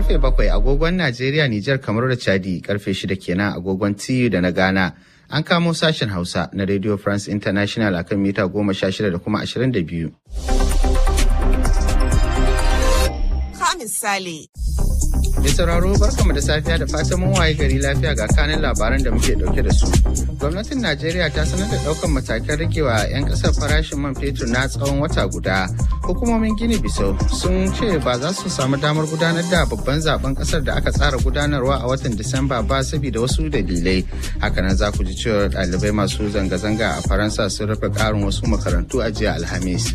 karfe bakwai agogon Najeriya, Nijar, kamar da Chadi karfe shida kenan agogon TU da na Ghana. An kamo sashen Hausa na Radio France International akan mita goma sha shida da kuma ashirin da biyu. Ka misali. Mai sauraro barkamu da safiya da fatan mun waye gari lafiya ga kanin labaran da muke dauke da su. Gwamnatin Najeriya ta sanar da daukan matakan ragewa 'yan kasar farashin man fetur na tsawon wata guda. Hukumomin Gini Bisau sun ce ba za su samu damar gudanar da babban zaben kasar da aka tsara gudanarwa a watan Disamba ba saboda wasu dalilai. Hakanan za ku ji cewa ɗalibai masu zanga-zanga a Faransa sun rufe ƙarin wasu makarantu a jiya Alhamis.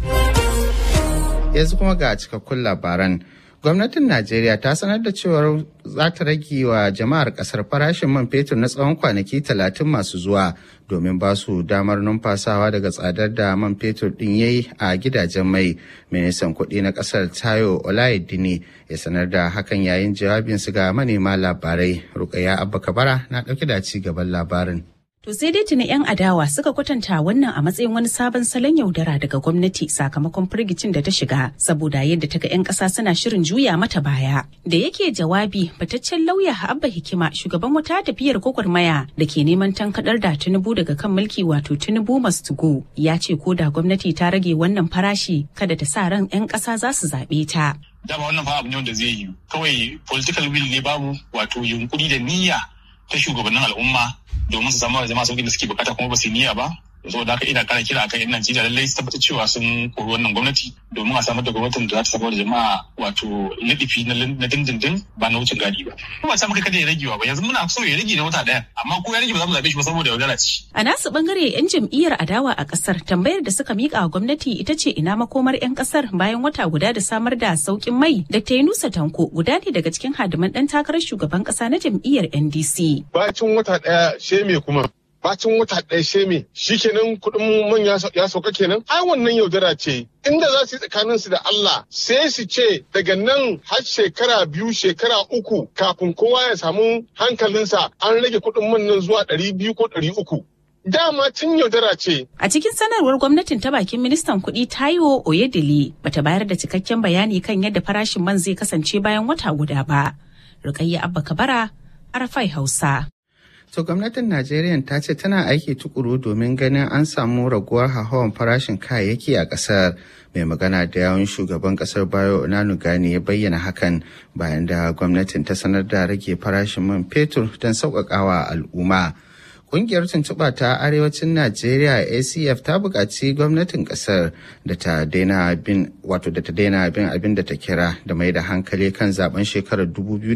Yanzu kuma ga cikakkun labaran. Gwamnatin Najeriya ta sanar da cewar za ta rage wa jama'ar kasar farashin man fetur na tsawon kwanaki talatin masu zuwa domin ba su damar numfasawa daga tsadar da man fetur din yayi a gidajen mai. Ministan kuɗi na kasar Tayo Olayedini ya sanar da hakan yayin jawabinsu ga manema labarai. Rukaya Abba Kabara na ɗauke da ci gaban labarin. To sai dai tuni 'yan adawa suka kwatanta wannan a matsayin wani sabon salon yaudara daga gwamnati sakamakon firgicin da ta shiga saboda yadda ta ga 'yan ƙasa suna shirin juya mata baya. Da yake jawabi fataccen lauya Abba Hikima shugaban wata tafiyar gwagwarmaya da ke neman tankaɗar da Tinubu daga kan mulki wato Tinubu must go ya ce ko da gwamnati ta rage wannan farashi kada ta sa ran 'yan ƙasa za su zaɓe ta. Dama wannan fa abu ne wanda zai yi kawai political will ne babu wato yunkuri da niyya ta shugabannin al'umma domin su samu jama'a sauƙin da suke bukata kuma ba su niyya ba saboda haka ina kara kira akan yan Najeriya lallai su tabbatar cewa sun kori wannan gwamnati domin a samar da gwamnatin da za ta samar da jama'a wato nadifi na dindindin ba na wucin gadi ba. Kuma ba samu kai kada ya rage ba yanzu muna so ya rage na wata ɗaya amma ko ya rage ba za mu zaɓe shi ba saboda yaudara ce. A nasu bangare yan jam'iyyar adawa a ƙasar tambayar da suka miƙa wa gwamnati ita ce ina makomar 'yan ƙasar bayan wata guda da samar da sauƙin mai da ta Yunusa Tanko guda ne daga cikin hadiman ɗan takarar shugaban ƙasa na jam'iyyar NDC. Bacin wata ɗaya sheme kuma bacin wata ɗaya sheme shikenan kuɗin man ya sauka kenan ai wannan yaudara ce inda za su yi tsakanin su da Allah sai su ce daga nan har shekara biyu shekara uku kafin kowa ya samu hankalinsa an rage kuɗin man nan zuwa ɗari biyu ko ɗari uku dama tun yaudara ce. A cikin sanarwar gwamnatin ta bakin ministan kuɗi Taiwo Oyedele bata bayar da cikakken bayani kan yadda farashin man zai kasance bayan wata guda ba. Rukayya Abba Kabara, Arafai Hausa. To gwamnatin Najeriya ta ce tana aiki tukuru domin ganin an samu raguwar hauhawar farashin kayayyaki a ƙasar. Mai magana da yawun shugaban ƙasar Bayo Gani ya bayyana hakan bayan da gwamnatin ta sanar da rage farashin man fetur don sauƙaƙawa al'umma. Ƙungiyar tuntuɓa ta arewacin Najeriya ACF ta buƙaci gwamnatin ƙasar da ta daina bin wato da ta daina bin abin da ta kira da mai da hankali kan zaben shekarar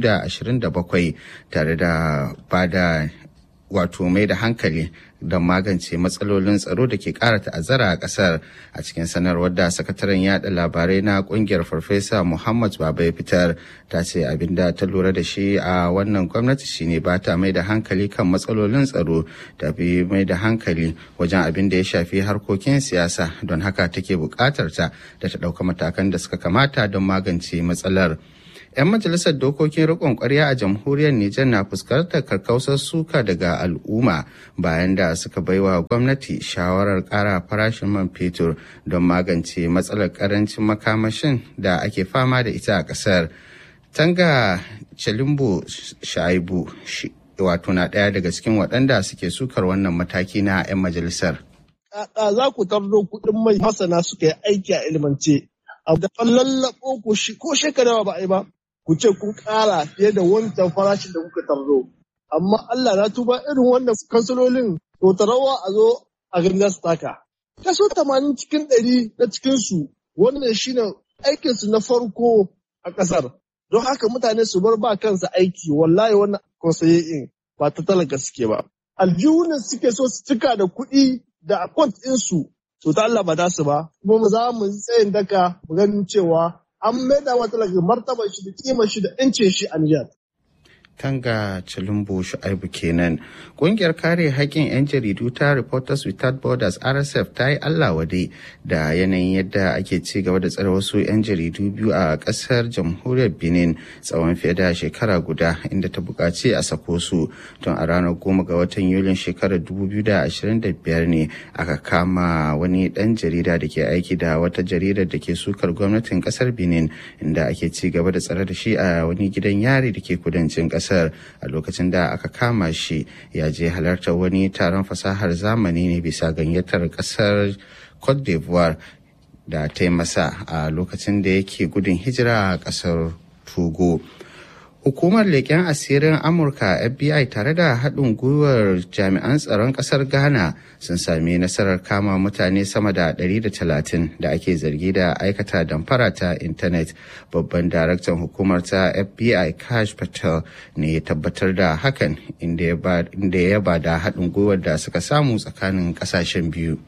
2027 tare da bada wato mai da hankali don magance matsalolin tsaro da ke kara ta'azzara a kasar a cikin sanarwar da sakataren yada labarai na kungiyar farfesa muhammad baba ya fitar ta ce abin da ta lura da shi a wannan gwamnati shine ba ta mai da hankali kan matsalolin tsaro da bi mai da hankali wajen abin da ya shafi harkokin siyasa don haka take bukatar ta da ta ɗauka matakan da suka kamata don magance matsalar. 'yan majalisar dokokin rikon kwarya a jamhuriyar Nijar na fuskantar karkausar suka daga al'umma bayan da suka baiwa gwamnati shawarar ƙara farashin man fetur don magance matsalar karancin makamashin da ake fama da ita a ƙasar. Tanga Chalimbo Shaibu wato na ɗaya daga cikin waɗanda suke sukar wannan mataki na 'yan majalisar. Kaka za ku tardo kuɗin mai masana suka yi aiki a ilimance. A da lallaɓo ko shekara ba a yi ba. ku ce kun ƙara fiye da wancan farashin da kuka tarzo. Amma Allah na tuba irin wannan kansalolin to tarawa a zo a ganga su taka. Kaso tamanin cikin ɗari na cikinsu wannan shine aikinsu na farko a ƙasar. Don haka mutane su bar ba kansu aiki wallahi wannan konsaye'in ba ta talaka suke ba. Aljihunan suke so su cika da kuɗi da akwant ɗinsu to ta Allah ba za su ba. Kuma za mu tsayin daka mu ganin cewa an maida wa talaka martaba shi da kima shi da yancin shi a Nijar. Tanga Chilumbo Shu'aibu kenan. Kungiyar kare haƙƙin 'yan jaridu ta Reporters Without Borders RSF ta yi Allah wade da yanayin yadda ake ci gaba da tsare wasu 'yan jaridu biyu a ƙasar jamhuriyar Benin tsawon fiye da shekara guda inda ta buƙaci a sako su tun a ranar goma ga watan Yulin shekarar 2025 ne aka kama wani ɗan jarida da ke aiki da wata jaridar da ke sukar gwamnatin ƙasar Benin inda ake ci gaba da tsare da shi a wani gidan yari da ke kudancin ƙasar. kasar a lokacin da aka kama shi ya je halartar wani taron fasahar zamani ne bisa gayyatar kasar cote d'ivoire da ta yi masa a lokacin da yake gudun hijira a kasar togo Hukumar leƙen asirin Amurka FBI tare da haɗin gwiwar jami'an tsaron ƙasar Ghana sun sami nasarar kama mutane sama da 130 da ake zargi da aikata damfara ta intanet. Babban daraktan hukumar ta FBI Kash Patel ne ya tabbatar da hakan inda ya ba da haɗin gwiwar da suka samu tsakanin ƙasashen biyu.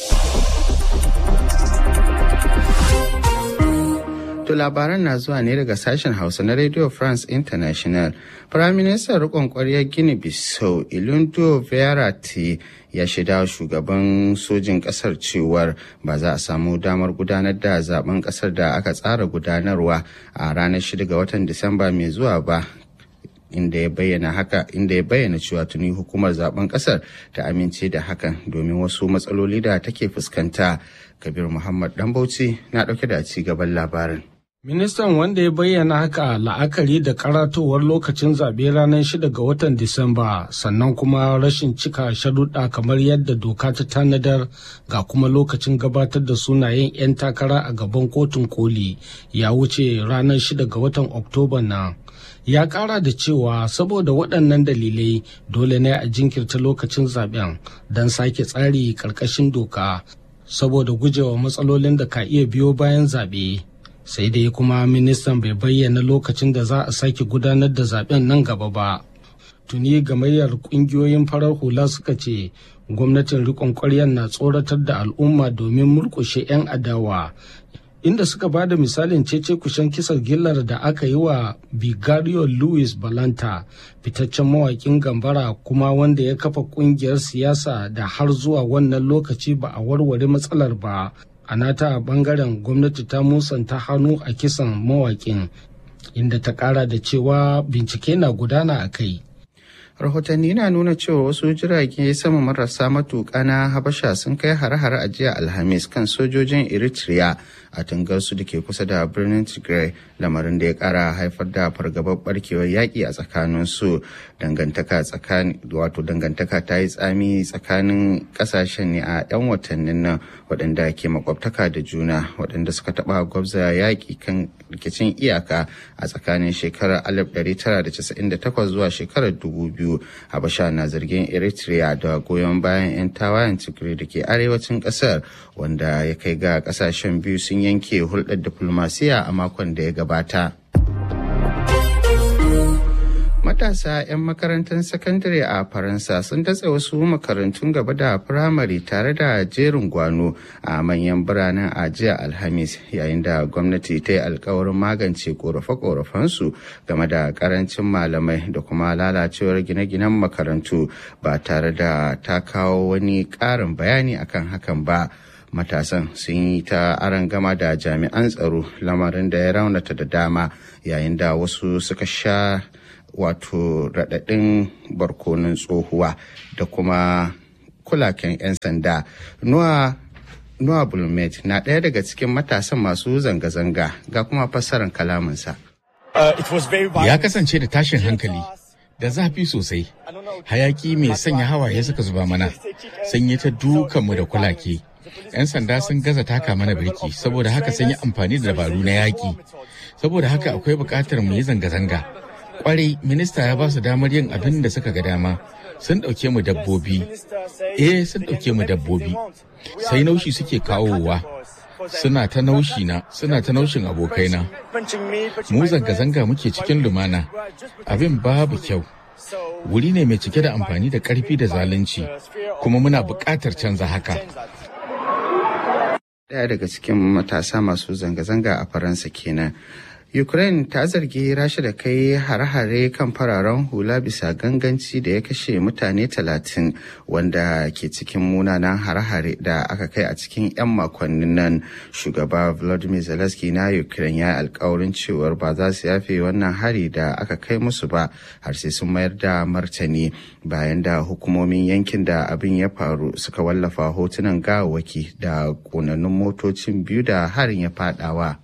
To labaran na zuwa ne daga sashen Hausa na Radio France International. Firaministan rikon kwaryar Gini Bissau Ilundo Verratti ya shaida shugaban sojin kasar cewar ba za a samu damar gudanar da zaben kasar da aka tsara gudanarwa a ranar 6 ga watan Disamba mai zuwa ba inda ya bayyana haka inda ya bayyana cewa tuni hukumar zaben kasar ta amince da hakan domin wasu matsaloli da take fuskanta kabir muhammad dan bauchi na dauke da ci gaban labarin Ministan wanda ya bayyana haka la'akari da karatowar lokacin zaɓe ranar 6 ga watan Disamba sannan kuma rashin cika sharuɗa kamar yadda doka ta tanadar ga kuma lokacin gabatar da sunayen 'yan takara a gaban kotun koli ya wuce ranar 6 ga watan Oktoba nan. Ya ƙara da cewa saboda waɗannan dalilai dole ne a jinkirta lokacin zaɓen don sake tsari ƙarƙashin doka saboda gujewa matsalolin da ka iya biyo bayan zaɓe. sai dai kuma ministan bai bayyana lokacin da za a sake gudanar da zaben nan gaba ba tuni gamayyar kungiyoyin farar hula suka ce gwamnatin rikon ƙwaryar na tsoratar da al'umma domin murkushe 'yan adawa inda suka ba da misalin cece kushen kisar gillar da aka yi wa bigario louis balanta fitaccen mawakin gambara kuma wanda ya kafa kungiyar siyasa da har zuwa wannan lokaci ba a warware matsalar ba a nata bangaren gwamnati ta musanta hannu a kisan mawakin inda ta kara da cewa bincike na gudana a kai rahotanni na nuna cewa wasu jirage sama marasa matuƙa na habasha sun kai hare-hare a jiya alhamis kan sojojin eritrea a tungarsu da ke kusa da birnin tigray lamarin da ya kara haifar da fargabar barkewar yaƙi a tsakanin su dangantaka tsakanin wato dangantaka ta yi tsami tsakanin ƙasashen ne a 'yan watannin nan waɗanda ke makwabtaka da juna waɗanda suka taɓa gwabza yaƙi kan rikicin iyaka a tsakanin shekarar 1998 zuwa shekarar 2000 habasha na zargin eritrea da goyon bayan 'yan tawayen tigray da ke arewacin ƙasar wanda ya kai ga ƙasashen biyu sun yanke hulɗar diflomasiya a makon da ya gabata. Matasa 'yan makarantar sakandare a Faransa sun datse wasu makarantun gaba da firamare tare da jerin gwano a manyan biranen a jiya Alhamis yayin da gwamnati ta yi alkawarin magance korafe-korafensu game da karancin malamai da kuma lalacewar gine-ginen makarantu ba tare da ta kawo wani ƙarin bayani akan hakan ba. matasan sun yi ta gama da jami'an tsaro lamarin da ya raunata da dama yayin da wasu suka sha wato raɗaɗin barkonin tsohuwa da kuma kulaken 'yan sanda nuwa Noah Bulmet na ɗaya daga cikin matasan masu zanga-zanga ga kuma fassarar kalaminsa. Ya kasance da tashin hankali da zafi sosai. Hayaki mai sanya hawaye suka zuba mana, sun yi ta dukanmu da kulake. 'Yan sanda sun gaza taka mana birki saboda haka sun yi amfani da dabaru na yaƙi. Saboda haka akwai buƙatar mu yi zanga-zanga. Kwarai, minista ya ba su damar yin abin da suka ga dama. Sun ɗauke mu dabbobi. Eh, sun ɗauke mu dabbobi. Sai naushi suke kawowa. Suna ta naushi na, suna ta naushin abokaina. Mu zanga-zanga muke cikin lumana. Abin babu kyau. Wuri ne mai cike da amfani da ƙarfi da zalunci, kuma muna buƙatar canza haka. Ɗaya daga cikin matasa masu zanga-zanga a Faransa kenan. Ukraine ta zargi Rasha da kai hare-hare kan fararen hula bisa ganganci da ya kashe mutane talatin wanda ke cikin munanan hare-hare da aka kai a cikin 'yan makonnin nan. Shugaba Volodymyr Zelensky na Ukraine ya alkawarin cewar ba za su yafe wannan hari da aka kai musu ba har sai sun mayar da martani bayan da hukumomin yankin da abin ya faru suka wallafa hotunan gawawaki da ƙonannun motocin biyu da harin ya fadawa.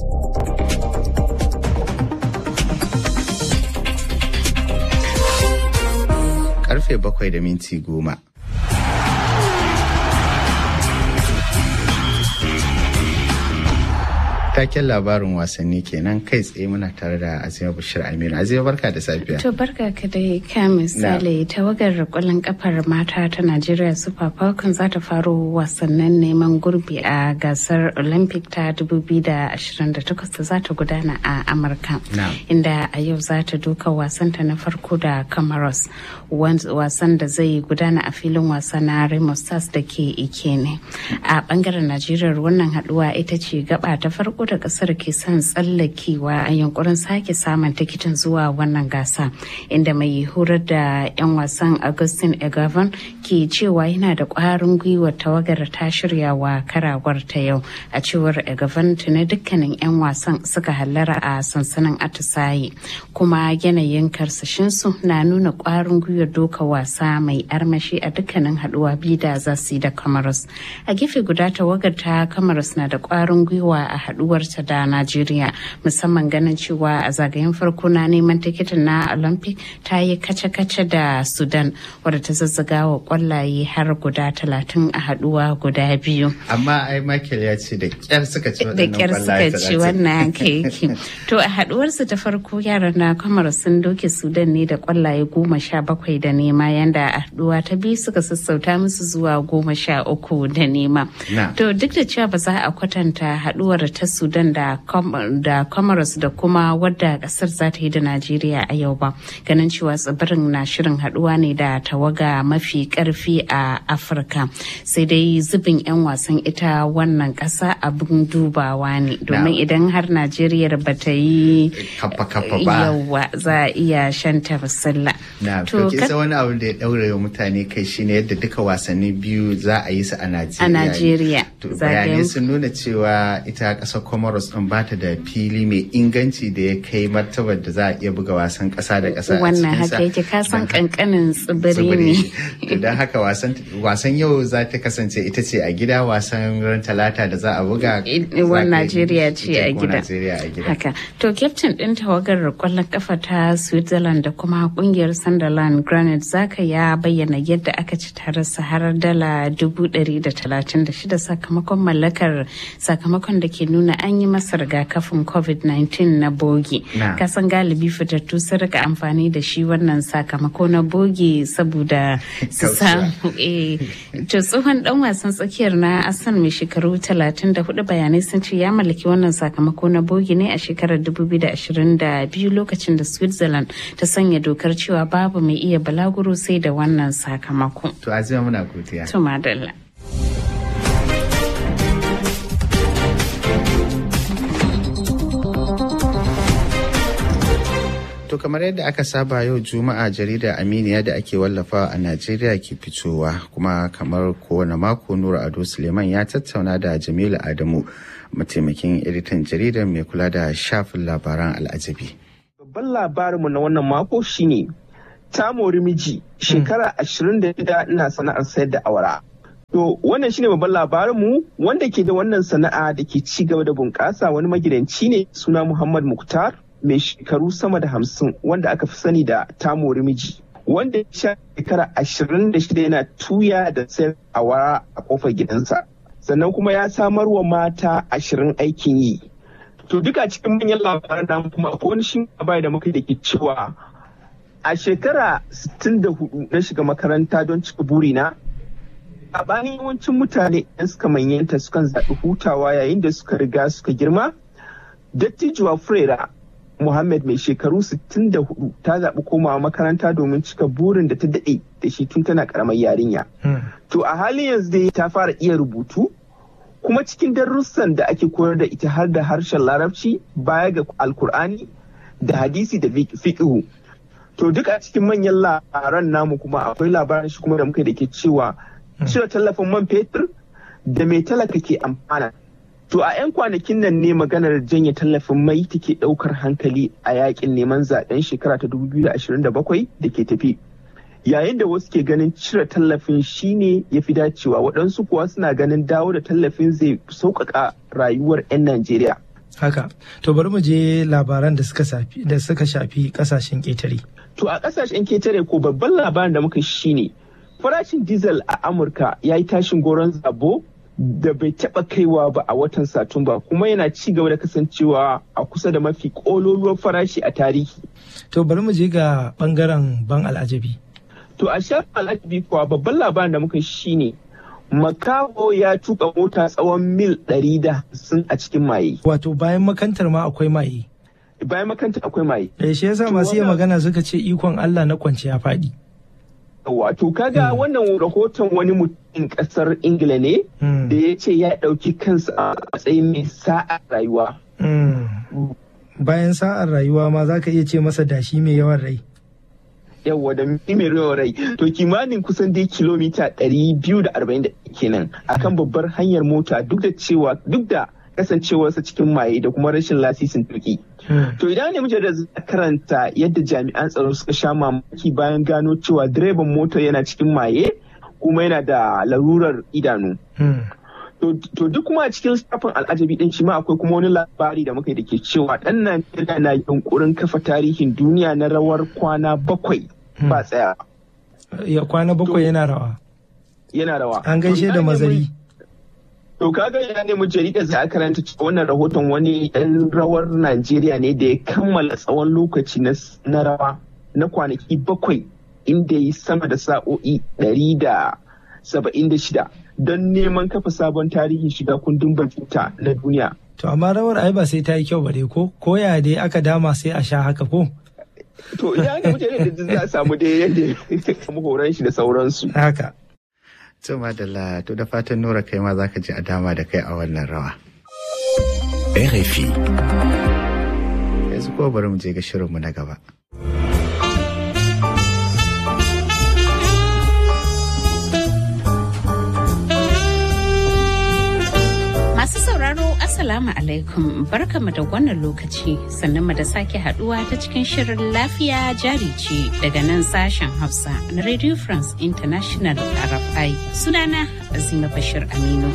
karfe bakwai da minti goma. Taken labarin wasanni kenan kai tsaye muna tare da Azima Bashir Aminu. Azima barka da safiya. To barka ka dai ka misali tawagar kwallon kafar mata ta Najeriya Super Falcons za ta faro wasannin neman gurbi a gasar Olympic ta 2028 da za ta gudana a Amurka. Inda a yau za ta duka wasanta na farko da Comoros wasan da zai gudana a filin wasa na Remo Stars da ke Ikene. A bangaren Najeriya wannan haduwa ita ce gaba ta farko da kasar ke son tsallakewa a yankurin sake samun tikitin zuwa wannan gasa inda mai horar da 'yan wasan Augustin Egavan ke cewa yana da kwarin gwiwa tawagar ta shirya wa karawar ta yau a cewar Egavan tuni dukkanin 'yan wasan suka hallara a sansanin atisaye kuma yanayin karsashinsu na nuna kwarin gwiwar doka wasa mai armashi a dukkanin haduwa biyu da za su yi da Cameroon. A gefe guda tawagar ta Cameroon na da kwarin gwiwa a haduwarta da Najeriya musamman ganin cewa a zagayen farko na neman tikitin na Olympic ta yi kace-kace da Sudan wadda ta zazzaga wa kwallaye har guda talatin a haduwa guda biyu. Amma ai Michael ya ce da kyar suka ci Da kyar suka ci wannan yake. To a haduwarsu ta farko yaran na kamar sun doke Sudan ne da kwallaye goma sha bakwai da nema yanda a haduwa ta biyu suka sassauta musu zuwa goma sha uku da nema. To duk da cewa ba za a kwatanta haduwar ta Sudan da da Comoros da kuma wadda kasar za ta yi da Najeriya a yau ba. Ganin cewa tsibirin na shirin haduwa ne da tawaga mafi karfi a Afirka. Sai dai zubin 'yan wasan ita wannan kasa abin dubawa ne. Domin idan har Najeriya ba ta yi yawa za a iya shanta basilla. Na, to kisa wani abu da ya daure wa mutane kai shine yadda duka wasanni biyu za a yi su a Najeriya. A Najeriya. Bayanai sun nuna cewa ita kasar Comoros din ba ta da fili mai inganci da ya kai martabar da za a iya buga wasan kasa da kasa Wannan haka yake kasan kankanin tsibiri ne. Don haka wasan yau za ta kasance ita ce a gida wasan ran talata da za a buga. Wannan Najeriya ce a gida. Haka. To kyaftin ɗin tawagar kwallon kafa ta Switzerland da kuma kungiyar Sunderland Granite Zaka ya bayyana yadda aka ci tare har dala dubu ɗari da talatin da shida sakamakon mallakar sakamakon da ke nuna an yi masa rigakafin covid-19 na bogi kasan galibi fitattu sun rika amfani da shi wannan sakamako na bogi saboda su samu to tsohon dan wasan tsakiyar na asan mai shekaru 34 bayanai sun ce ya mallaki wannan sakamako na bogi ne a shekarar 2022 lokacin da switzerland ta sanya dokar cewa babu mai iya balaguro sai da wannan sakamako to azima muna godiya to madalla To kamar yadda aka saba yau Juma'a jarida Aminiya da ake wallafawa a Najeriya ke fitowa kuma kamar kowane mako Nura Ado Suleiman ya tattauna da Jamilu Adamu mataimakin editan jaridar mai kula da shafin labaran al'ajabi. Babban labarinmu na wannan mako shine ta mori miji shekara ashirin da shida ina sana'ar sayar da awara. To wannan shine babban labarinmu wanda ke da wannan sana'a da ke ci gaba da bunƙasa wani magidanci ne suna Muhammad Muktar mai shekaru sama da hamsin wanda aka fi sani da tamori miji wanda ya sha shekara ashirin da shida yana tuya da sayar awara a kofar gidansa sannan kuma ya samar wa mata ashirin aikin yi to duka cikin manyan labaran namu kuma akwai wani shin bai da muka da ke cewa a shekara 64 na shiga makaranta don cika burina a bayan yawancin mutane yan suka manyanta sukan zaɓi hutawa yayin da suka riga suka girma dattijuwa frera Muhammad mai shekaru 64 ta zaɓi komawa makaranta domin cika burin da ta daɗe da shi tun tana ƙaramar yarinya. To a halin yanzu dai ta fara iya rubutu kuma cikin darussan da ake koyar da ita har da harshen larabci baya ga alkur'ani da hadisi da fiqhu to duk a cikin manyan labaran namu kuma akwai labaran shi kuma da muka da ke cewa cire tallafin man fetur da mai talaka ke amfana to a 'yan kwanakin nan ne maganar janye tallafin mai take daukar hankali a yakin neman zaben shekara ta 2027 da ke tafi yayin da wasu ke ganin cire tallafin shine ya fi dacewa waɗansu kuwa suna ganin dawo da tallafin zai sauƙaƙa rayuwar 'yan najeriya haka to bari mu je labaran da suka shafi da suka shafi kasashen ƙetare to a kasashen ketare ko babban labarin da muka shine farashin diesel a amurka ya yi tashin goron zabo da bai taba kaiwa ba a watan satumba kuma yana ci gaba da kasancewa a kusa da mafi kololuwar farashi a tarihi to bari mu je ga bangaren ban al'ajabi to a shafin al'ajabi kuwa babban labarin da muka shine makaho ya tuka mota tsawon mil 150 a cikin maye wato bayan makantar ma akwai maye bayan makantar akwai maye eh shi yasa masu iya magana suka ce ikon Allah na kwance ya faɗi wato kaga wannan rahoton wani mutum kasar ingila ne da ya ce ya ɗauki kansa a matsayin mai sa'a rayuwa bayan sa'ar rayuwa ma za ka iya ce masa dashi mai yawan rai yawwa da mai yawan rai to kimanin kusan dai kilomita 240 kenan akan babbar hanyar mota duk da cewa duk da kasancewarsa cikin maye da kuma rashin lasisin tuki. To idan ne muke da karanta yadda jami'an tsaro suka sha mamaki bayan gano cewa direban motar yana cikin maye kuma yana da larurar idanu. To duk kuma a cikin shafin al'ajabi din shi ma akwai kuma wani labari da muka yi da ke cewa ɗan Najeriya na yunkurin kafa tarihin duniya na rawar kwana bakwai ba tsaya. Ya kwana bakwai yana rawa. Yana rawa. An gaishe da mazari. To kaga ya nemi jaridar za a karanta cewa wannan rahoton wani ɗan rawar Najeriya ne da ya kammala tsawon lokaci na rawa na kwanaki bakwai inda ya yi sama da sa'o'i ɗari da saba'in da shida don neman kafa sabon tarihin shiga kundin batuta na duniya. To amma rawar ai ba sai ta yi kyau ba dai ko ko ya dai aka dama sai a sha haka ko? To idan aka mutane da za a samu dai yadda ya samu horon shi da sauransu. Haka. To madalla to da fatan Nura kai ma zaka ji a dama da kai a wannan rawa. RFI. Yanzu ko bari mu je ga shirinmu na gaba. Masu sauraro Assalamu alaikum barkamu da wannan lokaci sannan mu da sake haduwa ta cikin shirin lafiya jari ce daga nan sashen Hausa na Radio France International RFI sunana Azima Bashir Aminu.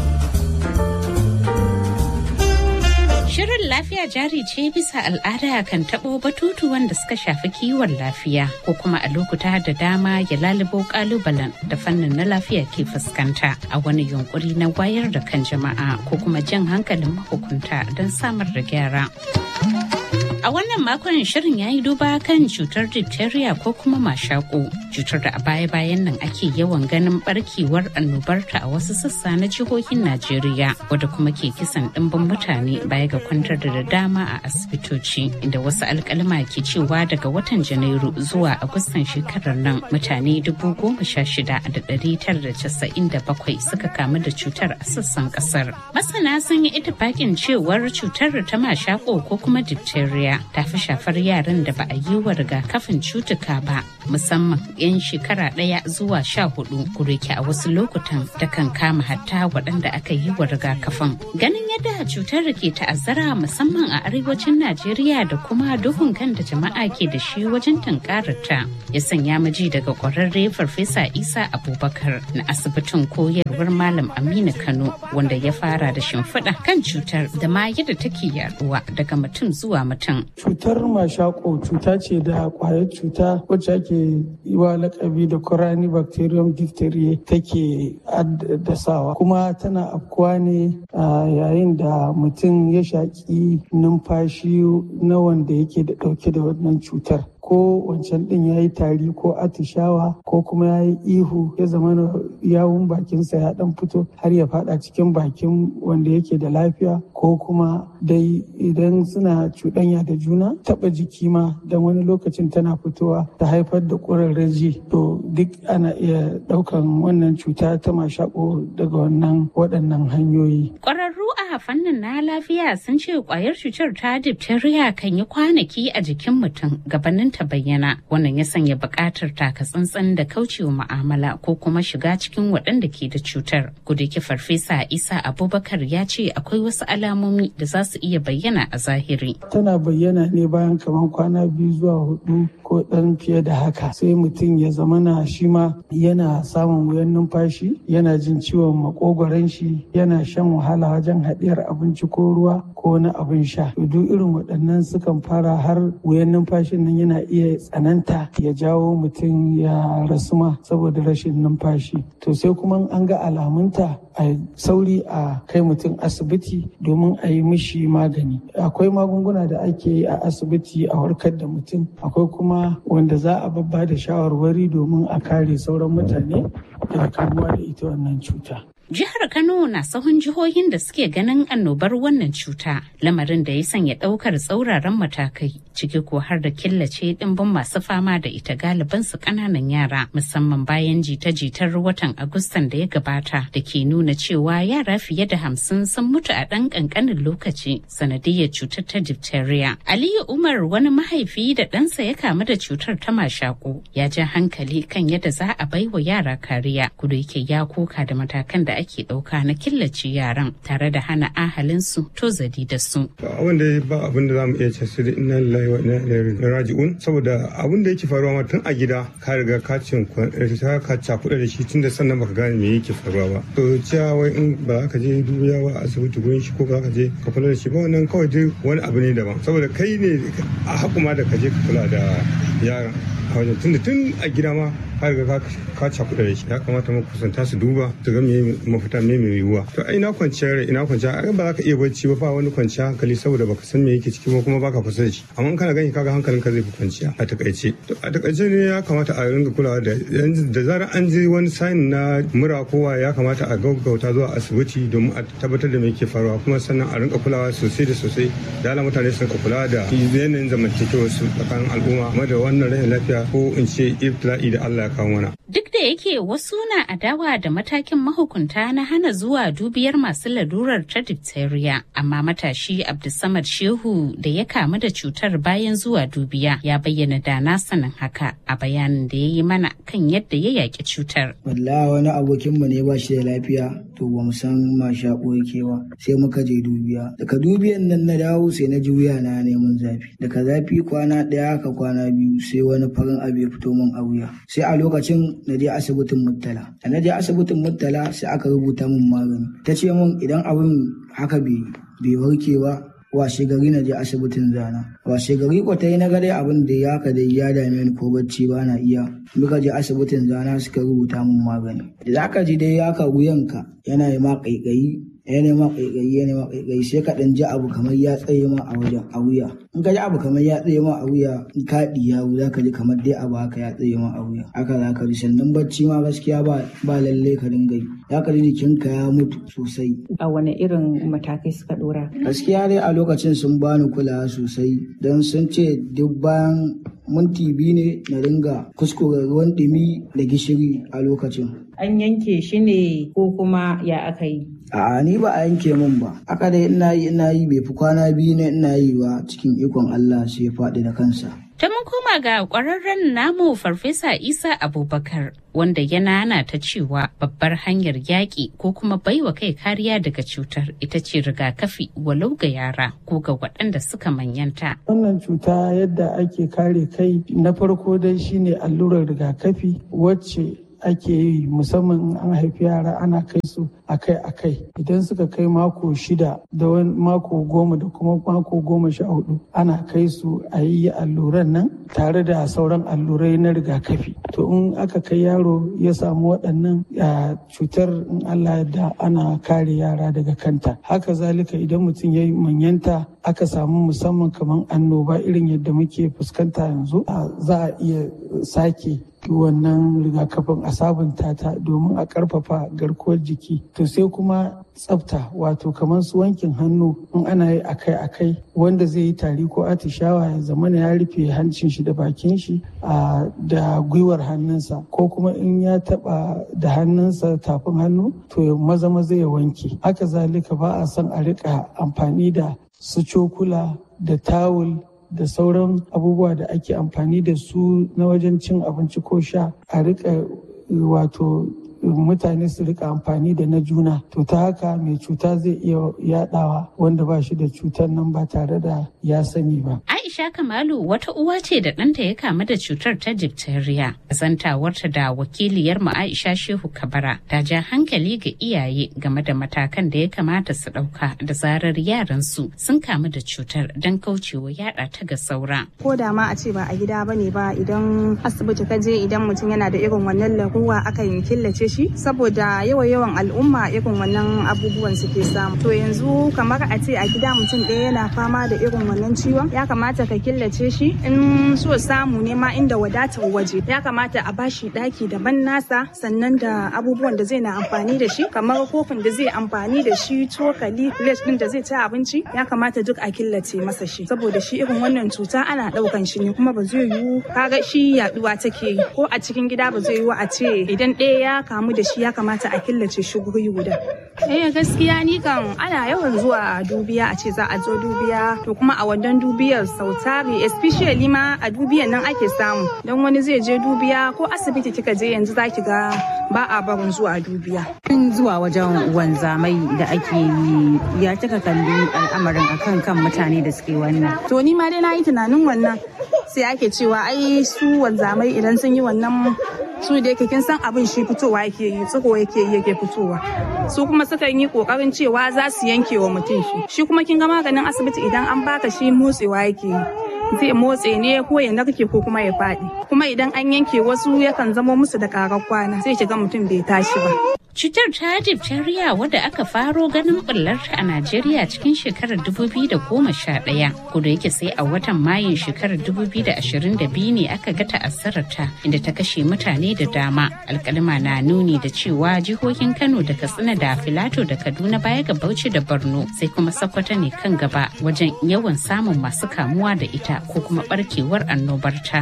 Shirin lafiya jari ce bisa al'ada kan taɓo batutu wanda suka shafi kiwon lafiya ko kuma a lokuta da dama ya lalubo kalubalen da fannin na lafiya ke fuskanta a wani yunkuri na wayar da kan jama'a ko kuma jan hankalin mahukunta don samar da gyara. A wannan makon shirin ya yi duba kan cutar diphtheria ko kuma mashako cutar da a baya-bayan nan ake yawan ganin barkewar annobarta a wasu sassa na jihohin Najeriya wadda kuma ke kisan ɗimbin mutane baya ga kwantar da dama a asibitoci inda wasu alkalma ke cewa daga watan Janairu zuwa Agustan shekarar nan mutane dubu goma sha shida da ɗari tara da casa'in da bakwai suka kamu da cutar a sassan ƙasar. Masana sun yi itifakin cewar cutar ta mashako ko kuma diphtheria ta fi shafar yaran da ba a yi wa rigakafin cutuka ba musamman 'yan shekara ɗaya zuwa sha hudu kureke a wasu lokutan da kan kama hatta waɗanda aka yi wa rigakafin ganin yadda cutar ke ta'azzara musamman a arewacin najeriya da kuma duhun kan da jama'a ke da shi wajen tunkarar ta ya sanya maji daga ƙwararre farfesa isa abubakar na asibitin koyarwar malam aminu kano wanda ya fara da shimfiɗa kan cutar da ma yadda take yaduwa daga mutum zuwa mutum Cutar mashako cuta ce da kwayar cuta wacce ake yi wa lakabi da Corani bacterium diphtheria take addasawa kuma tana afkuwa ne yayin da mutum ya shaƙi numfashi na wanda yake da ɗauke da wannan cutar. ko wancan ɗin ya yi tari ko atishawa ko kuma ya yi ihu ya zama yawun bakinsa ya ɗan fito har ya faɗa cikin bakin wanda yake da lafiya ko kuma dai idan suna cuɗanya da juna taɓa jiki ma don wani lokacin tana fitowa ta haifar da ƙurarraji to duk ana iya ɗaukan wannan cuta ta mashaƙo daga wannan waɗannan hanyoyi. Ƙwararru a fannin na lafiya sun ce ƙwayar cutar ta diphtheria kan yi kwanaki a jikin mutum gabanin ta bayyana wannan ya sanya buƙatar taka tsantsan da kaucewa mu'amala ko kuma shiga cikin waɗanda ke da cutar. Gudeki farfesa Isa Abubakar ya ce akwai wasu alamomi da za su iya bayyana a zahiri. Tana bayyana ne bayan kamar kwana biyu zuwa hudu ko ɗan fiye da haka sai mutum ya zamana shi ma yana samun wuyan numfashi yana jin ciwon makogwaron shi yana shan wahala wajen haɗiyar abinci ko ruwa ko wani abin sha duk irin waɗannan sukan fara har wuyan numfashin nan yana iya tsananta ya jawo mutum ya rasu ma saboda rashin numfashi to sai kuma an ga alamunta a sauri a kai mutum asibiti domin a yi mishi magani akwai magunguna da ake yi a asibiti a warkar da mutum akwai kuma wanda za a babba da shawarwari domin a kare sauran mutane daga kamuwa da ita wannan cuta Jihar Kano na sahun jihohin da suke ganin annobar wannan cuta, lamarin da ya sanya ɗaukar tsauraran matakai, ciki ko har da killace ɗimbin masu fama da ita galiban su ƙananan yara, musamman bayan jita-jitar watan Agustan da ya gabata da ke nuna cewa yara fiye da hamsin sun mutu a ɗan ƙanƙanin lokaci sanadiyar cutar ta diphtheria. Aliyu Umar wani mahaifi da ɗansa ya kamu da cutar ta mashaƙo ya ja hankali kan yadda za a baiwa yara kariya, kudu yake ya koka da matakan da ake ɗauka na killace yaran tare da hana ahalinsu tozali da su. Abin da ba abin da za mu iya ce sai inna lillahi wa inna ilaihi raji'un saboda abin da yake faruwa ma tun a gida ka riga ka cin ka cakuɗa da shi tun da sannan baka gane me yake faruwa ba. To cewa wai in ba za ka je dubiya ba a asibiti gurin shi ko ba ka je ka kula da shi ba wannan kawai dai wani abu ne daban saboda kai ne a hakuma da ka je ka kula da yaran a wajen tun da tun a gida ma har ga ka cakuɗa da shi ya kamata mu kusanta su duba su ga me mafita me mai yiwuwa to ai ina kwanciyar ina kwanciya ai ba za ka iya bacci ba ba wani kwanciya hankali saboda baka san me yake ciki ba kuma baka kusa da shi amma kana gani kaga hankalin ka zai fi kwanciya a takaice to a takaice ne ya kamata a ringa kulawa da da zarar an ji wani sign na mura kowa ya kamata a gaggauta zuwa asibiti domin a tabbatar da me yake faruwa kuma sannan a ringa kulawa sosai da sosai da ala mutane su kula da yanayin zamantakewar su tsakanin al'umma kuma da wannan rashin lafiya ko in ce ibtila'i da Allah ya kawo mana Duk da yake wasu na adawa da matakin mahukunta na hana zuwa dubiyar masu lalurar ta diphtheria, amma matashi Abdulsamad Shehu da ya kamu da cutar bayan zuwa dubiya ya bayyana da na sanin haka a bayanin da ya yi mana kan yadda ya yaƙi cutar. Wallahi wani abokinmu ne ba shi da lafiya to ba mu san ma shaƙo yake ba sai muka je dubiya. Daga dubiyan nan na dawo sai na ji wuya na neman zafi. Daga zafi kwana ɗaya haka kwana biyu sai wani farin abu ya fito min a wuya. Sai a lokacin na je asibitin Murtala. Da na je asibitin Murtala sai aka rubuta min magani. Ta ce min idan abin haka bai warke ba washe gari na je asibitin zana washe gari ko ta yi na dai abin da ya ka dai ya dame ni ko bacci ba na iya muka je asibitin zana suka rubuta min magani da za ka ji dai ya ka wuyanka yana yi ma kaikayi ya nema ƙaiƙayi ya nema ƙaiƙayi sai ka ɗan ji abu kamar ya tsaye ma a wajen a wuya in ka ji abu kamar ya tsaye ma a wuya in ka ɗiya za ka ji kamar dai abu haka ya tsaye ma a wuya haka za ka ji sannan bacci ma gaskiya ba ba lalle ka dinga yi za ka ji jikinka ya mutu sosai. a wani irin matakai suka ɗora. gaskiya dai a lokacin sun bani kulawa sosai don sun ce duk bayan minti biyu ne na ringa kuskure ruwan ɗumi da gishiri a lokacin. An yanke shi ne ko kuma ya aka yi? A'a ni ba a yanke min ba. Aka dai ina yi ina yi bai fi kwana biyu ne ina yi ba cikin ikon Allah sai ya faɗi da kansa. Ta mun koma ga ƙwararren namu Farfesa Isa Abubakar wanda ya nana ta cewa babbar hanyar yaƙi ko kuma baiwa kai kariya daga cutar ita ce rigakafi walau ga yara ko ga waɗanda suka manyanta. Wannan cuta yadda ake kare kai na farko dai shine allurar rigakafi wacce ake yi musamman an haifi yara ana kai su akai-akai idan suka kai mako shida da wani mako goma da kuma mako goma sha hudu ana kai su a yi alluran nan tare da sauran allurai na rigakafi to in aka kai yaro ya samu waɗannan cutar in allah da ana kare yara daga kanta haka zalika idan mutum ya yi manyanta aka samu musamman kamar annoba irin yadda muke fuskanta yanzu za a iya sake wannan rigakafin a sabunta ta domin a karfafa garkuwar jiki to sai kuma tsafta wato kamar su wankin hannu in ana yi akai-akai wanda zai yi tari ko atishawa ya zama ya rufe hancin shi da bakin shi da gwiwar hannunsa ko kuma in ya taba da hannunsa tafin hannu to ya maza maza ya wanke haka zalika ba a son a rika amfani da su cokula da tawul da sauran abubuwa da ake amfani da su na wajen cin abinci ko sha a rika wato mutane su rika amfani da na juna to ta haka mai cuta zai iya yadawa wanda ba shi da cutar nan ba tare da ya sani ba. Aisha Kamalu wata uwa ce da ɗanta ya kamu da cutar ta diphtheria. Zantawarta da wakiliyar mu Aisha Shehu Kabara ta ja hankali ga iyaye game da matakan da ya kamata su ɗauka da zarar yaran su sun kamu da cutar don kaucewa yada ta ga saura. Ko da ma a ce ba a gida bane ba idan asibiti ka je idan mutum yana da irin wannan laruwa akan killace shi saboda yawa yawan al'umma irin wannan abubuwan suke samu. To yanzu kamar a ce a gida mutum ɗaya yana fama da irin wannan ciwon ya kamata ka killace shi in so samu ne ma inda wadatar waje ya kamata a bashi daki daban nasa sannan da abubuwan da zai na amfani da shi kamar kofin da zai amfani da shi cokali plate din da zai ci abinci ya kamata duk a killace masa shi saboda shi irin wannan cuta ana daukan shi ne kuma ba zai yiwu kaga shi yaduwa take yi ko a cikin gida ba zai yiwu a ce idan ɗaya ya kamu da shi ya kamata a killace shi guri guda eh gaskiya ni kan ana yawan zuwa dubiya a ce za a zo dubiya to kuma a wannan dubiyar sau tari especially ma a dubiyan nan ake samu don wani zai je dubiya ko asibiti kika je yanzu zaki ga ba a barin zuwa dubiya. zuwa wajen wanzamai da ake yi ya kika kalli al'amarin akan kan mutane da suke wannan. To ni ma dai na yi tunanin wannan sai ake cewa ai su wanzamai idan sun yi wannan su da yake kin san abin shi fitowa yake yi tsiko yake yi yake fitowa su kuma sukan yi kokarin cewa za su yanke wa mutum shi shi kuma kin ga maganin asibiti idan an baka shi motsewa yake yi zai motse ne ko ya narke ko kuma ya faɗi kuma idan an yanke wasu yakan zamo musu da karar kwana sai shiga mutum bai tashi ba Cutar ta diphtheria wadda aka faro ganin bullarta a Najeriya cikin shekarar 2011 kuda yake sai a watan Mayun shekarar 2022 ne aka ga ta'azzararta inda ta kashe mutane da dama. Alkalima na nuni da cewa jihohin Kano da Katsina da Filato da Kaduna baya ga Bauchi da Borno sai kuma Sokoto ne kan gaba wajen yawan samun masu kamuwa da ita ko kuma barkewar annobarta.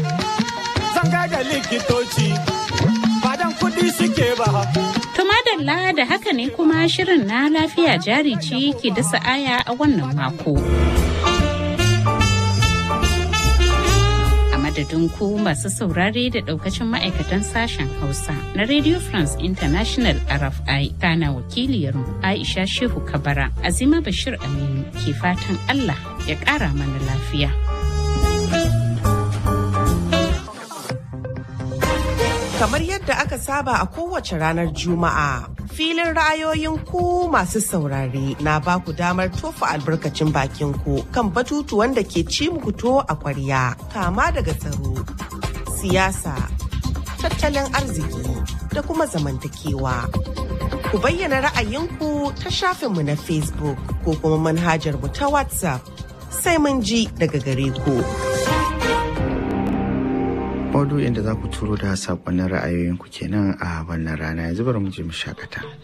Zan da likitoci, badan kuɗi suke ba. To madalla da haka ne kuma shirin na lafiya jari ce ke dasa aya a wannan mako. A madadin ku masu saurare da daukacin ma'aikatan sashen Hausa na Radio France International RFI kana wakiliyarmu Aisha Shehu Kabara Azima Bashir Aminu ke fatan Allah ya ƙara mana lafiya. kamar yadda aka saba a kowace ranar Juma'a. Filin ra'ayoyin ku masu saurare na ba ku damar tofa albarkacin bakin ku kan batutuwan da ke ci muku to a kwarya kama daga tsaro, siyasa, tattalin arziki da kuma zamantakewa. Ku bayyana ra'ayinku ta shafinmu na Facebook ko kuma manhajar mu ta WhatsApp sai mun ji daga gare ku. maudu'in da za ku turo da sakonnin ra'ayoyinku kenan a wannan rana yanzu bari mu je mu shakata.